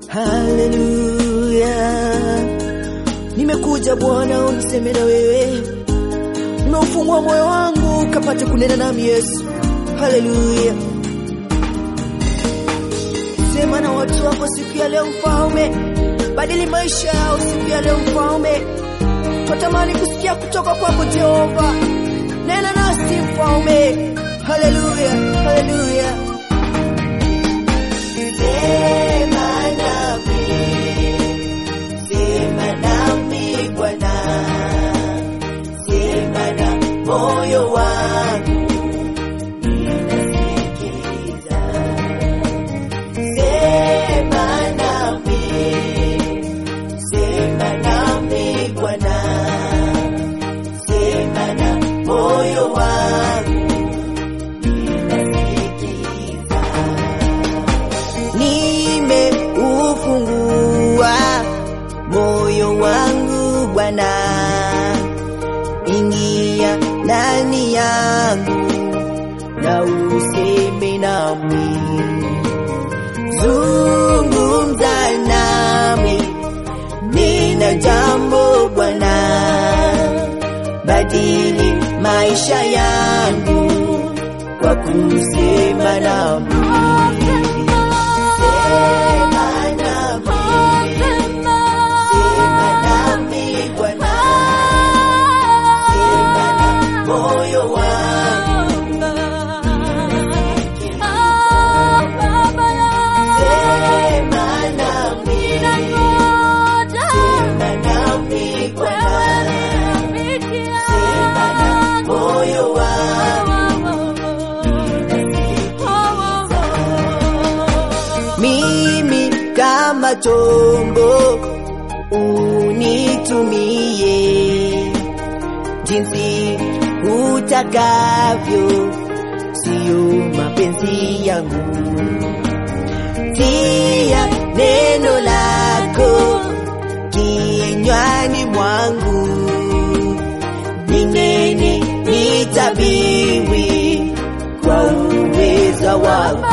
Haleluya, nimekuja Bwana uniseme na wewe, nimeufungua moyo wangu kapate kunena nami Yesu. Haleluya, sema na watu wako siku ya leo Mfalme, badili maisha yao siku ya leo Mfalme. Twatamani kusikia kutoka kwako Jehova, nena nasi Mfalme. Haleluya, haleluya. Sema nami, sema nami Bwana, sema na moyo wangu, ninasikiza. Sema nami, sema nami Bwana, sema na moyo wangu, ninasikiza. Nimeufungua moyo wangu Bwana, ingia ndani yangu na useme nami, zungumza nami, nena jambo Bwana, badili maisha yangu kwa kusema nami. Sema nami, sema nami Bwana, sema na moyo wangu, sema nami, sema nami Bwana, sema na moyo wangu. Mimi kama chombo unitumie jinsi utakavyo, siyo mapenzi yangu. Tia neno lako kinywani mwangu, ninene nitabiwi kwa uweza wako.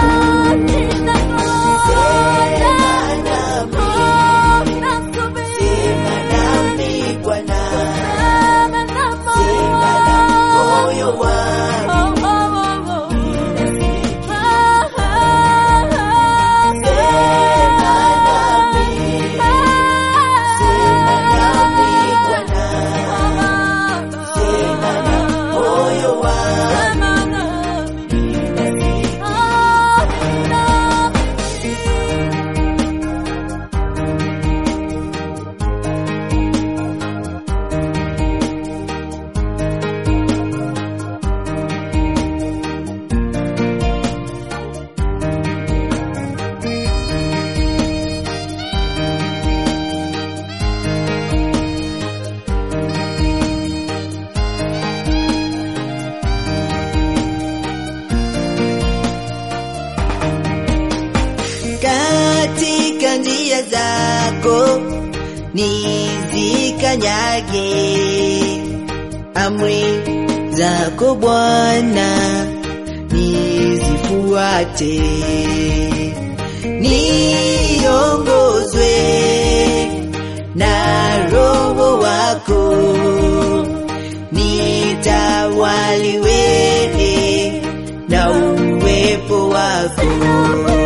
Sema nami Bwana, sema na moyo wangu, sema nami, sema nami Bwana, sema na moyo wangu. katika njia zako nizikanyage, amri zako Bwana nizifuate, niongozwe na Roho wako, nitawaliwe na uwepo wako.